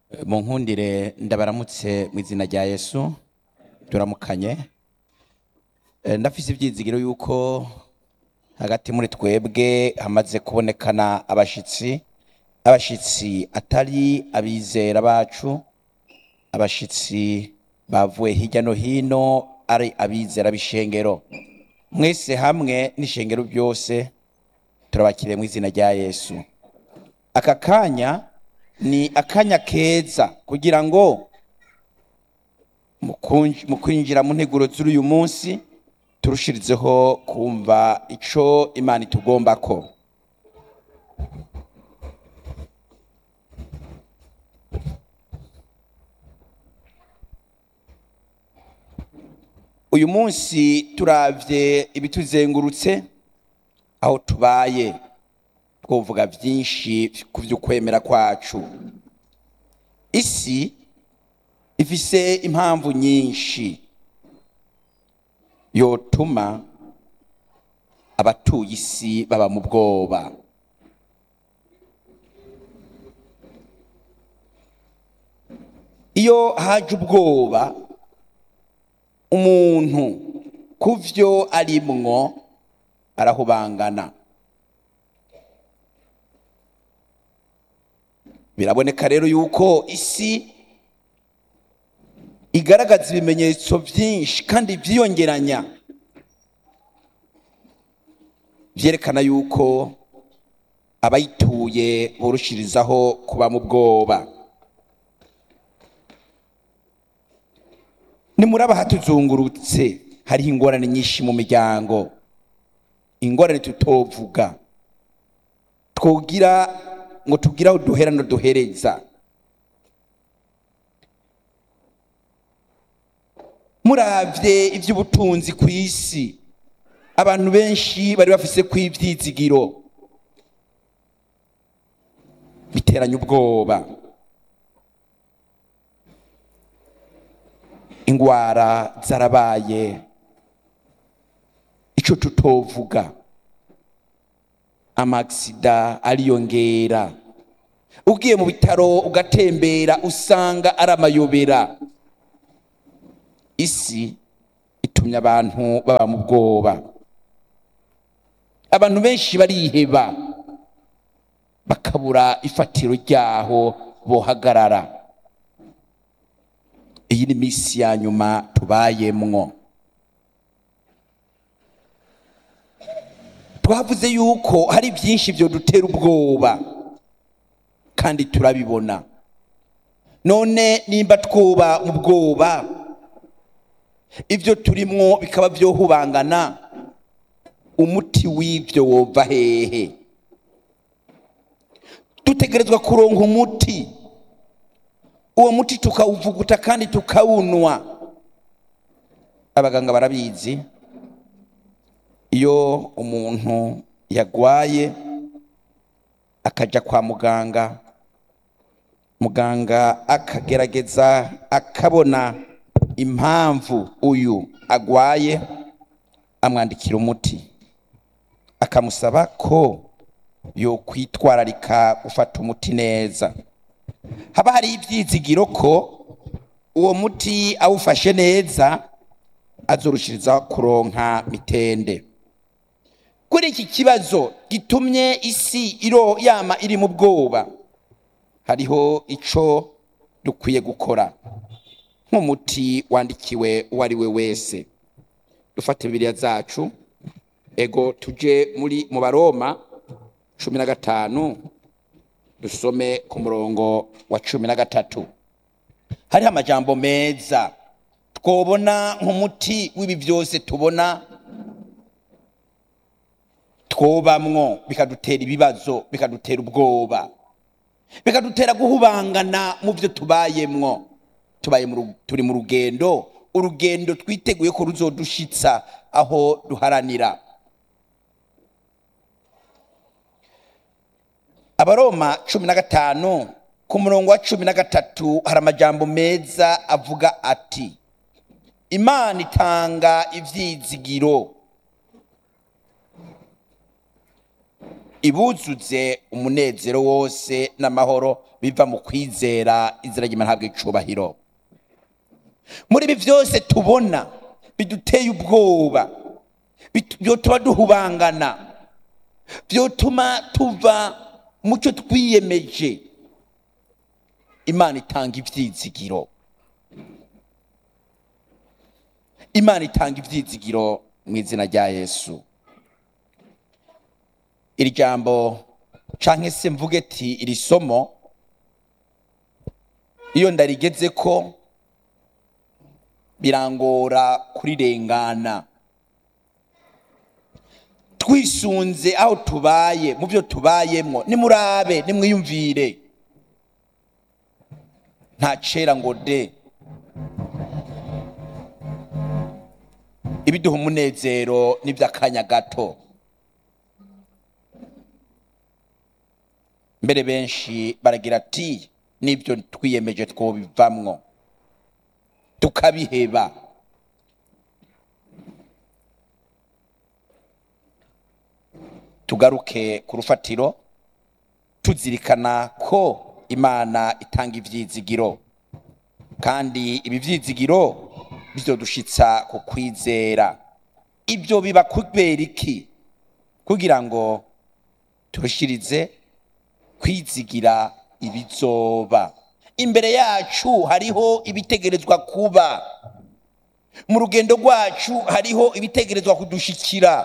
mu nkundire ndabaramutse mu izina rya yesu turamukanye Eh, ndafise ivyizigiro yuko hagati muri twebwe hamaze kubonekana abashitsi abashitsi atari abizera bacu abashitsi bavuye hirya no hino ari abizera b'ishengero mwese hamwe n'ishengero byose turabakiriye mu izina rya yesu aka kanya ni akanya keza kugira ngo mu kunj- mu kwinjira mu nteguro z'uyu munsi turushirizeho kumva ico imana itugombako uyu munsi turavye ibituzengurutse aho tubaye twovuga vyinshi ku vy'ukwemera kwacu isi ifise impamvu nyinshi yotuma abatuye isi baba mu bwoba iyo haje ubwoba umuntu ku vyo arimwo arahubangana biraboneka rero yuko isi igaragaza ibimenyetso byinshi kandi vyiyongeranya vyerekana yuko abayituye borushirizaho kuba mu bwoba nimuraba hatuzungurutse hariho ingorane nyinshi mu miryango ingorane tutovuga twogira ngo tugire aho duhera no duhereza muravye ivy'ubutunzi ku isi abantu benshi bari bafise ku ivyizigiro biteranya ubwoba ingwara zarabaye ico tutovuga amaksida ariyongera ugiye mu bitaro ugatembera usanga ari amayobera isi itumye abantu baba mu bwoba abantu benshi bariheba bakabura ifatiro ryaho bohagarara iyi ni misi ya nyuma tubayemwo twavuze yuko hari byinshi byo dutera ubwoba kandi turabibona none nimba twuba mu bwoba ibyo turimwo bikaba byohubangana umuti w'ibyo wova hehe dutegerezwa kuronka umuti uwo muti tukawuvuguta kandi tukawunwa abaganga barabizi iyo umuntu yagwaye akaja kwa muganga muganga akagerageza akabona impamvu uyu agwaye amwandikira umuti akamusaba ko yo kwitwararika gufata umuti neza haba hari ibyizigiro ko uwo muti awufashe neza azorushiriza kuronka mitende kuri iki kibazo gitumye isi iro yama iri mu bwoba hariho ico dukwiye gukora nk'umuti wandikiwe uwo ari we wese dufate bibiliya zacu ego tuje muri mu baroma cumi na gatanu dusome ku murongo wa cumi na gatatu hariho amajambo meza twobona nk'umuti w'ibi byose tubona twobamwo bikadutera ibibazo bikadutera ubwoba bikadutera guhubangana mu byo tubayemwo tubaye mu ru- turi mu rugendo urugendo twiteguye ko ruzodushitsa aho duharanira abaroma cumi na gatanu ku murongo wa cumi na gatatu hari amajambo meza avuga ati imana itanga ivyizigiro ibuzuze umunezero wose n'amahoro biva mu kwizera izina ry'imana habwa icubahiro muri ibi byose tubona biduteye ubwoba bit- byotuma duhubangana byotuma tuva mu cyo twiyemeje imana itanga ibyizigiro imana itanga ibyizigiro mu izina rya yesu iri jambo canke se mvuge ati iri somo iyo ndarigeze ko birangora kurirengana twisunze aho tubaye mu byo tubayemwo nimurabe nimwiyumvire nta cera ngo de ibiduha umunezero n'iby'akanya gato mbere benshi baragira ati n'ibyo twiyemeje twobivamwo tukabiheba tugaruke ku rufatiro tuzirikana ko imana itanga ivyizigiro kandi ibi vyizigiro bizodushitsa ku kwizera ibyo biba kubera iki kugira ngo turushirize kwizigira ibizoba imbere yacu hariho ibitegerezwa kuba mu rugendo rwacu hariho ibitegerezwa kudushikira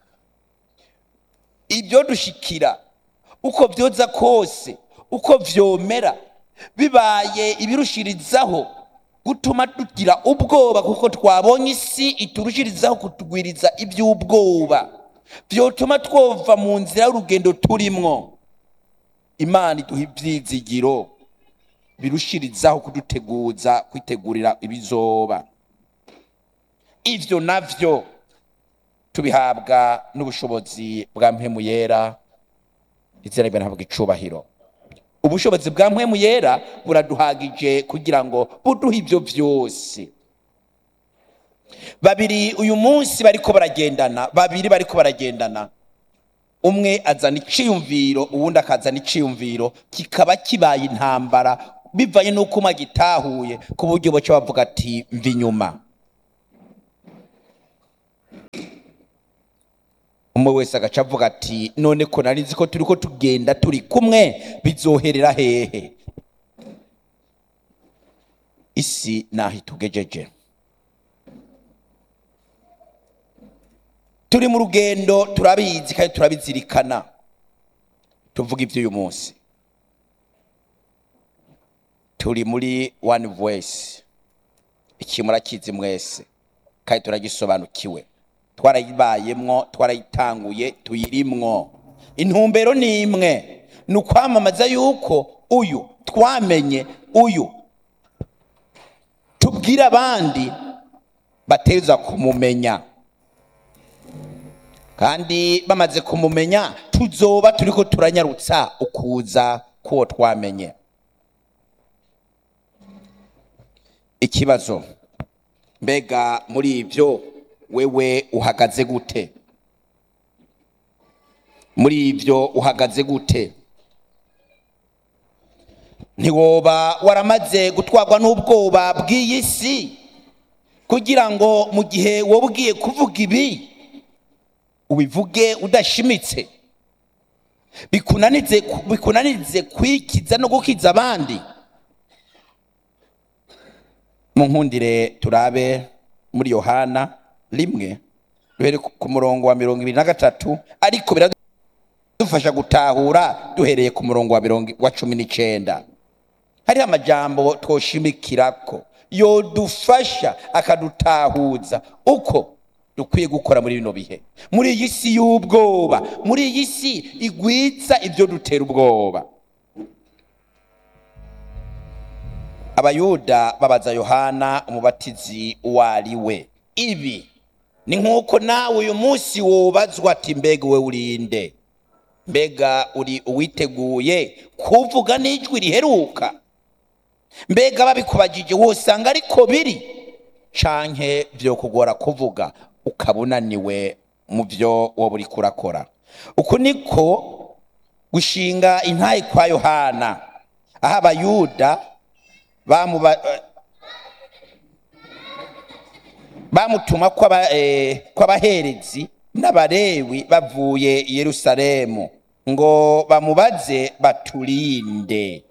ibyo dushikira uko byoza kose uko vyomera bibaye ibirushirizaho gutuma tugira ubwoba kuko twabonye isi iturushirizaho kutugwiriza iby'ubwoba vyotuma twova mu nzira y'urugendo turimwo imana iduha ivyizigiro birushirizaho kuduteguza kwitegurira ibizoba ivyo navyo tubihabwa n'ubushobozi bwa mpemu yera izina ribera ntabwo icubahiro ubushobozi bwa mpemu yera buraduhagije kugira ngo buduhe ibyo byose babiri uyu munsi bariko baragendana babiri bariko baragendana umwe azana iciyumviro uwundi akazana iciyumviro kikaba kibaye intambara bivanye n'uko umwe agitahuye ku buryo boca bavuga ati mva inyuma umwe wese agaca avuga ati none ko nari nzi ko turi ko tugenda turi kumwe bizoherera hehe isi naho itugejeje turi mu rugendo turabizi kandi turabizirikana tuvuga iby'uyu munsi turi muri one voice iki murakizi mwese kandi turagisobanukiwe twarayibayemwo twarayitanguye tuyirimwo intumbero ni imwe ni ukwamamaza yuko uyu twamenye uyu tubwire abandi bateza kumumenya kandi bamaze kumumenya tuzoba turiko turanyarutsa ukuza k'uwo twamenye ikibazo mbega muri ibyo wewe uhagaze gute muri ibyo uhagaze gute ntiwoba waramaze gutwarwa n'ubwoba bw'iyi si kugira ngo mu gihe wowe ugiye kuvuga ibi ubivuge udashimitse bikunanize bikunanize kwikiza no gukiza abandi mu nkundire turabe muri yohana rimwe duhere ku murongo wa mirongo ibiri na gatatu ariko biradufasha gutahura duhereye ku murongo wa mirongo wa cumi n'icenda hariho amajambo twoshimikirako yodufasha akadutahuza uko dukwiye gukora muri bino bihe muri iyi si y'ubwoba muri iyi si igwiza ibyo dutera ubwoba abayuda babaza yohana umubatizi uwo ari we ibi ni nk'uko nawe uyu munsi wubazwa ati mbega we urinde mbega uri uwiteguye kuvuga n'ijwi riheruka mbega babikubagije wosanga ariko biri canke byo kugora kuvuga ukaba unaniwe mu byo wowe uriko urakora uku niko gushinga intaye kwa yohana aho abayuda bamuba eh, bamutuma kw'aba- eh, kw'abaherezi n'abarewi bavuye i yerusalemu ngo bamubaze baturinde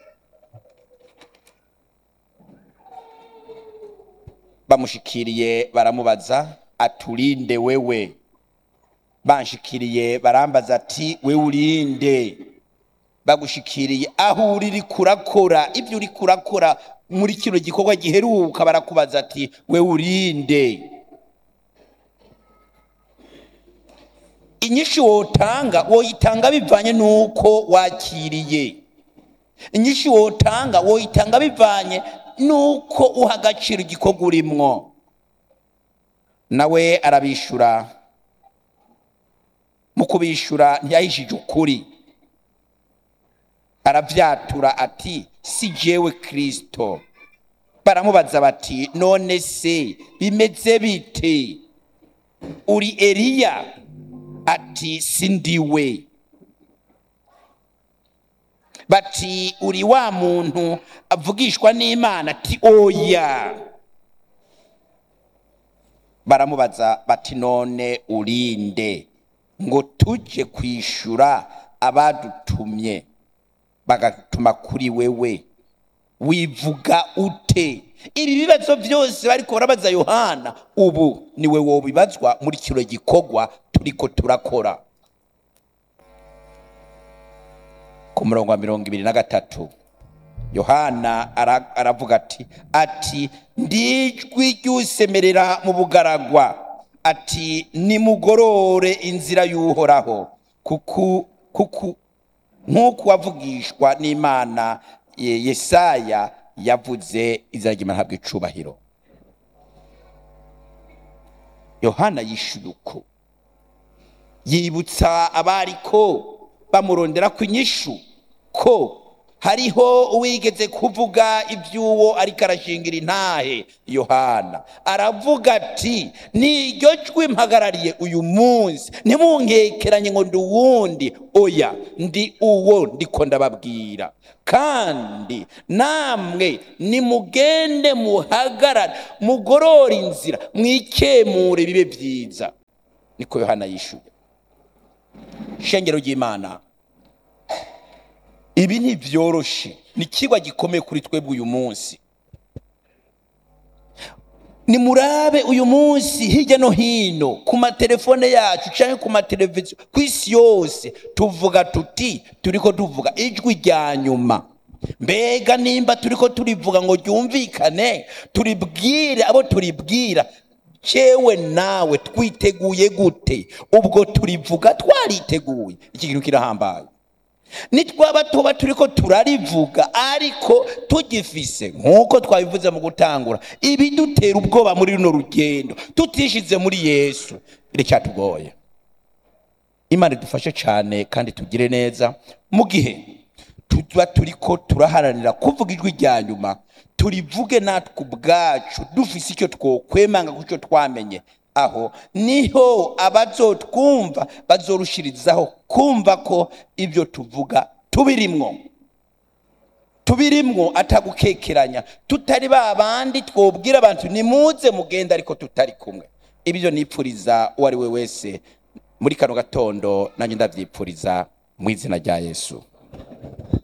bamushikiriye baramubaza aturinde wewe banshikiriye barambaza ati we urinde bagushikiriye aho uri uri kurakora ibyo uri kurakora muri kino gikorwa giheruka barakubaza ati we urinde inyinshi wotanga woyitanga bivanye n'uko wakiriye inyinshi wotanga woyitanga bivanye n'uko uha agaciro igikorwa urimwo nawe arabishura mu kubishura ntiyahishije ukuri aravyatura ati si jewe kristo baramubaza bati none se bimeze bite uri eliya ati si ndiwe bati uri wa muntu avugishwa n'imana ati oya baramubaza bati none urinde ngo tujye kwishura abadutumye bagatuma kuri wewe wivuga ute ibi bibazo byose bariko barabaza yohana ubu niwe wobibazwa muri kino gikorwa turiko turakora ku murongo wa mirongo ibiri na gatatu yohana ara- aravuga ati ati ndijwi ry'usemerera mu bugaragwa ati nimugorore inzira y'uhoraho kuku kuku nk'uko wavugishwa n'imana Ye- yesaya yavuze izina ry'imana ntabwo icubahiro yohana yishuye uko yibutsa abariko bamurondera ku inyishu ko hariho uwigeze kuvuga iby'uwo ariko arashingira intahe yohana aravuga ati niryo jwi mpagarariye uyu munsi ntimunkekeranye ngo ndi uwundi oya ndi uwo ndiko ndababwira kandi namwe nimugende muhagarare mugorore inzira mwikemure bibe byiza niko yohana yishuye shengero ry'imana ibi ntibyoroshe ni ikigwa gikomeye kuri twebwe uyu munsi nimurabe uyu munsi hirya no hino ku matelefone yacu cyangwa ku mateleviziyo ku isi yose tuvuga tuti turiko tuvuga ijwi rya nyuma mbega nimba turiko turivuga ngo ryumvikane turibwire abo turibwira cewe nawe twiteguye gute ubwo turivuga twariteguye iki kintu kirahambaye nitwaba tuba turiko turarivuga ariko tugifise nk'uko twabivuze mu gutangura ibidutera ubwoba muri runo rugendo tutishize muri yesu biracyatugoye imana idufashe cyane kandi tugire neza mu gihe tuba turiko turaharanira kuvuga ijwi rya nyuma turivuge natwe ubwacu dufise icyo twokwemanga ku cyo twamenye aho niho abazotwumva bazorushirizaho kumva ko ibyo tuvuga tubirimwo tubirimwo atagukekeranya tutari ba bandi twobwira abantu nimuze mugende ariko tutari kumwe ibyo nipfuriza uwo ari we wese muri kano gatondo nanjye ndabyipfuriza mu izina rya yesu